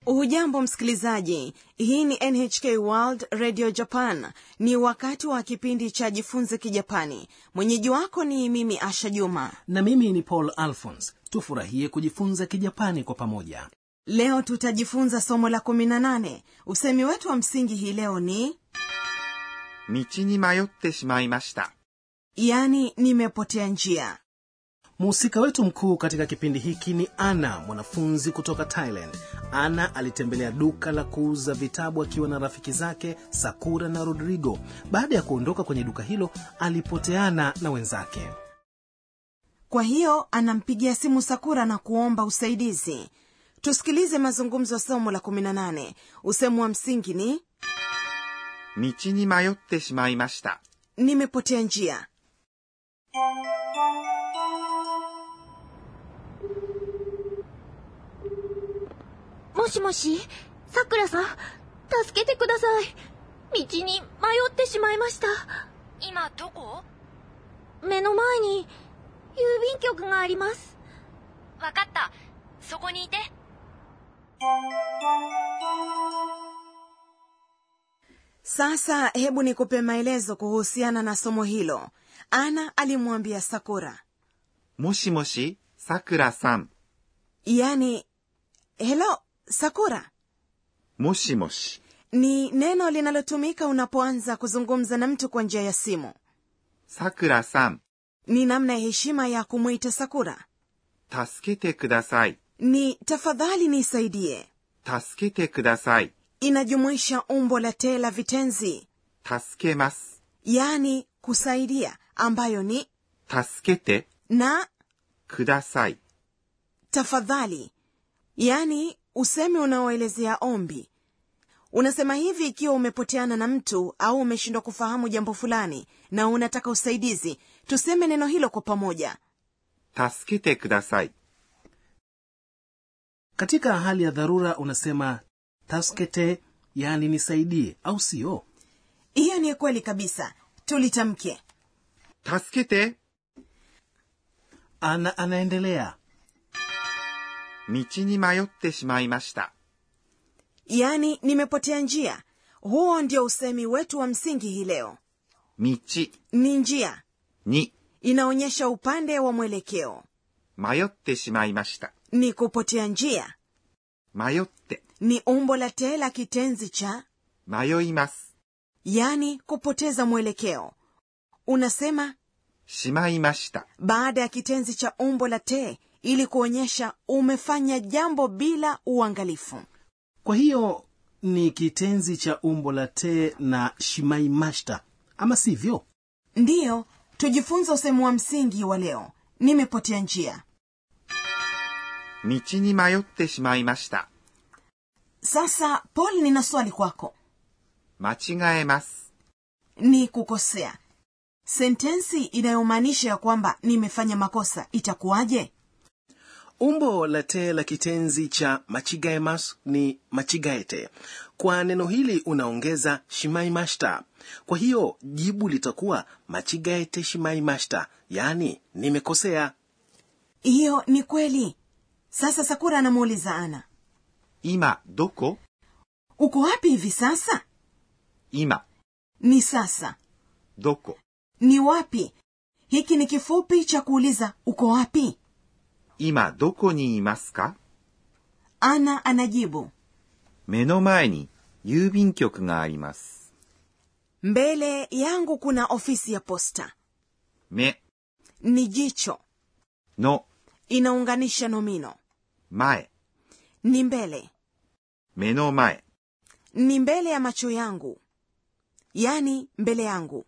hujambo msikilizaji hii ni nhk world radio japan ni wakati wa kipindi cha jifunze kijapani mwenyeji wako ni mimi asha juma na mimi ni paul alphons tufurahie kujifunza kijapani kwa pamoja leo tutajifunza somo la 18 usemi wetu wa msingi hii leo ni 道に迷ってしまいました。 yani nimepotea njia mhusika wetu mkuu katika kipindi hiki ni ana mwanafunzi kutoka thailand ana alitembelea duka la kuuza vitabu akiwa na rafiki zake sakura na rodrigo baada ya kuondoka kwenye duka hilo alipoteana na wenzake kwa hiyo anampigia simu sakura na kuomba usaidizi tusikilize mazungumzo ya somo la 18 usemu wa msingi ni 道に迷ってしまいました。 nimepotea njia もしもし、さくらさん、助けてください。道に迷ってしまいました。 今どこ目の前に、郵便局があります。 わかった。そこにいて。 sasa hebu nikupe maelezo kuhusiana na somo hilo ana alimwambia sakura もしもし、さくらさん。 yani helo sakura もしもし、 ni neno linalotumika unapoanza kuzungumza na mtu kwa njia ya simu さくらさん、 ni namna ya heshima ya kumwita sakura 助けてください。 ni tafadhali nisaidie 助けてください。 inajumuisha umbo la te la vitenzi 助けます。 yani kusaidia ambayo ni 助けて na ください。 tafadhali yani usemi unaoelezea ombi unasema hivi ikiwa umepoteana na mtu au umeshindwa kufahamu jambo fulani na unataka usaidizi tuseme neno hilo kwa pamoja 助けてください。 katika hali ya dharura unasema taskete yani nisaidie au sio hiyo ni kweli kabisa tulitamke 助けて ana anaendelea 道に迷ってしまいました。 yani nimepotea njia huo ndio usemi wetu wa msingi hii leo 道 ni njia に inaonyesha upande wa mwelekeo 迷ってしまいました。 ni kupotea njia 迷って、 ni umbo la te la kitenzi cha 迷います。 yani kupoteza mwelekeo unasema しまいました。 baada ya kitenzi cha umbo la te ili kuonyesha umefanya jambo bila uangalifu kwa hiyo ni kitenzi cha umbo la te na shimaimashta ama sivyo ndiyo tujifunze usemu wa msingi wa leo nimepotea njia 道に迷ってしまいました。 sasa paul nina swali kwako 間違えます。 ni kukosea sentensi inayomaanisha ya kwamba nimefanya makosa itakuwaje umbo la te la kitenzi cha machigaemas ni machigaete kwa neno hili unaongeza shimaimashta kwa hiyo jibu litakuwa machigaete shimaimashta yaani nimekosea hiyo ni kweli sasa sakura anamuuliza ana 今、どこ uko wapi hivi sasa 今、 ni sasa どこ ni wapi hiki ni kifupi cha kuuliza uko wapi 今どこにいますか ana anajibu 目の前に郵便局があります。 mbele yangu kuna ofisi ya posta 目 ni jicho の inaunganisha nomino 前、 ni mbele 目の前、 ni mbele ya macho yangu yani mbele yangu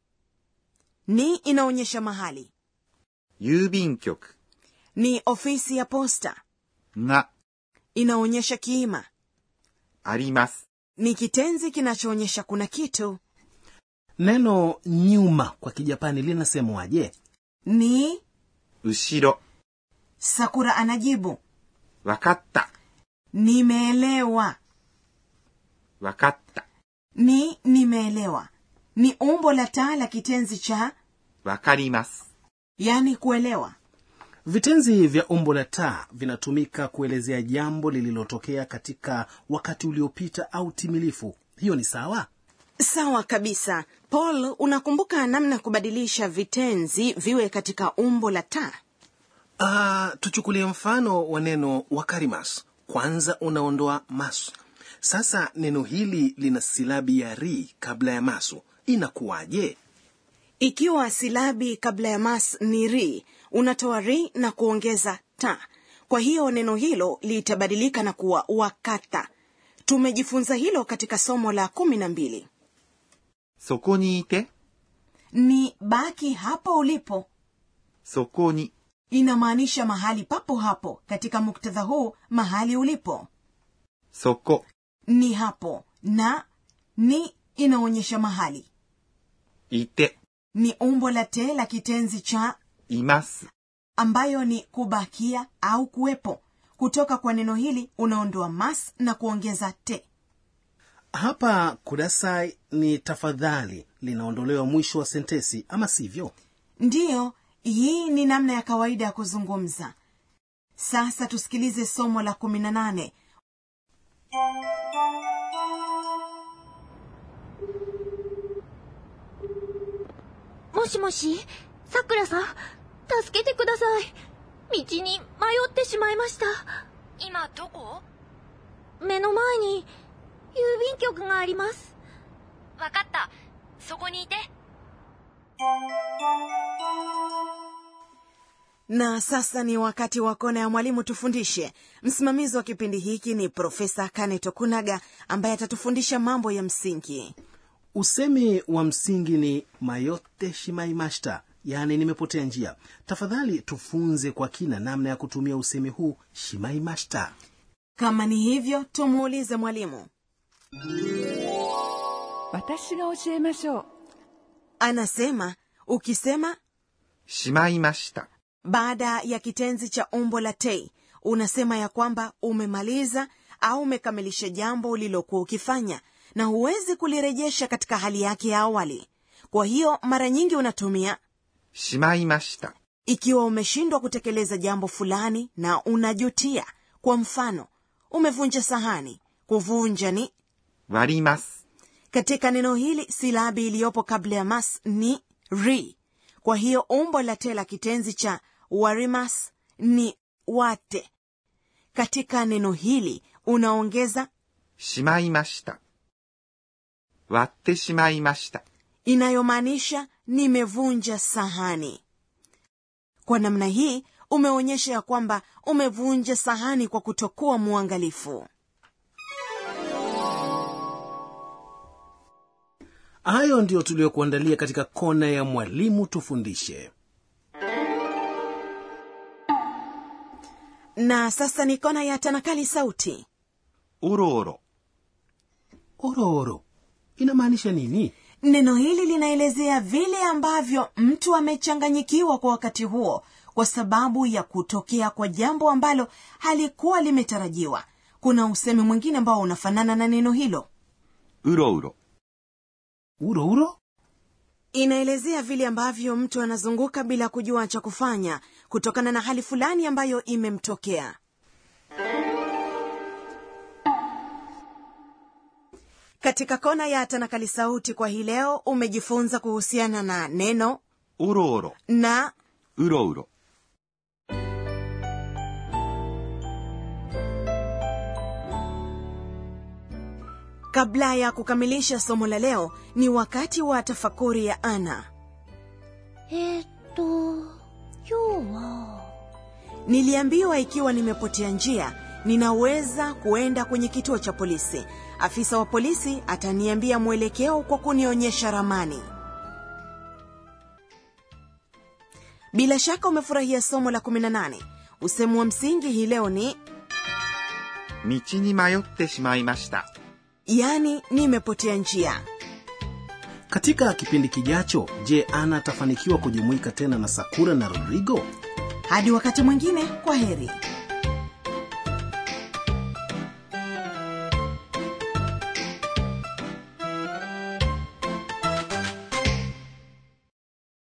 ni inaonyesha mahali 郵便局 ni ofisi ya posta が inaonyesha kiima あります。 ni kitenzi kinachoonyesha kuna kitu neno nyuma kwa kijapani linasemwaje ni 後ろ、 sakura anajibu わかった、 nimeelewa わかった、 ni nimeelewa ni umbo la taa la kitenzi cha わかります。 yani kuelewa vitenzi vya umbo la ta vinatumika kuelezea jambo lililotokea katika wakati uliopita au timilifu hiyo ni sawa sawa kabisa paul unakumbuka namna ya kubadilisha vitenzi viwe katika umbo la ta uh, tuchukulie mfano wa neno wakarimas kwanza unaondoa masu sasa neno hili lina silabi ya ri kabla ya masu inakuwaje ikiwa silabi kabla ya mas ni ri unatoa ri na kuongeza ta kwa hiyo neno hilo litabadilika na kuwa wakata tumejifunza hilo katika somo la kumi na mbili そこにいて、 ni baki hapo ulipo そこに、 inamaanisha mahali papo hapo katika muktadha huu mahali ulipo そこ、 ni hapo na ni inaonyesha mahali いて、 ni umbo la te la kitenzi cha います。 ambayo ni kubakia au kuwepo kutoka kwa neno hili unaondoa mas na kuongeza te hapa kudasai ni tafadhali linaondolewa mwisho wa sentesi ama sivyo ndiyo hii ni namna ya kawaida ya kuzungumza sasa tusikilize somo la kumi na nane もしもしさくらさん助けてください道に迷ってしまいました今どこ目の前に郵便局がありますわかった。そこにいて。 na sasa ni wakati wa kona ya mwalimu tufundishe msimamizi wa kipindi hiki ni profesa kane tokunaga ambaye atatufundisha mambo ya msingi usemi wa msingi ni mayote shimaimashita yaani nimepotea njia tafadhali tufunze kwa kina namna ya kutumia usemi huu shimaimashita kama ni hivyo tumuulize mwalimu 私が教えましょう anasema ukisema しまいました。 baada ya kitenzi cha umbo la tei unasema ya kwamba umemaliza au umekamilisha jambo ulilokuwa ukifanya na huwezi kulirejesha katika hali yake ya awali kwa hiyo mara nyingi unatumia しまいました。 ikiwa umeshindwa kutekeleza jambo fulani na unajutia kwa mfano umevunja sahani kuvunja ni 割ります。 katika neno hili silabi iliyopo kabla ya mas ni ri kwa hiyo umbo la te la kitenzi cha warimas ni wate katika neno hili unaongeza しまいました。割ってしまいました。 inayomaanisha nimevunja sahani kwa namna hii umeonyesha ya kwamba umevunja sahani kwa kutokuwa mwangalifu hayo ndiyo tuliyokuandalia katika kona ya mwalimu tufundishe na sasa ni kona ya tanakali sauti おろおろ。 ororo inamaanisha nini neno hili linaelezea vile ambavyo mtu amechanganyikiwa kwa wakati huo kwa sababu ya kutokea kwa jambo ambalo halikuwa limetarajiwa kuna usemi mwingine ambao unafanana na neno hilo うろうろ。 uro uro inaelezea vile ambavyo mtu anazunguka bila kujua cha kufanya kutokana na hali fulani ambayo imemtokea katika kona ya tanakali sauti kwa hii leo umejifunza kuhusiana na neno おろおろ。 na うろうろ。 kabla ya kukamilisha somo la leo ni wakati wa tafakuri ya ana えーっと今日は niliambiwa ikiwa nimepotea njia ninaweza kuenda kwenye kituo cha polisi afisa wa polisi ataniambia mwelekeo kwa kunionyesha ramani bila shaka umefurahia somo la 18 usemu wa msingi hii leo ni 道に迷ってしまいました。 yani nimepotea njia katika kipindi kijacho je ana atafanikiwa kujumuika tena na sakura na rodrigo hadi wakati mwingine kwa heri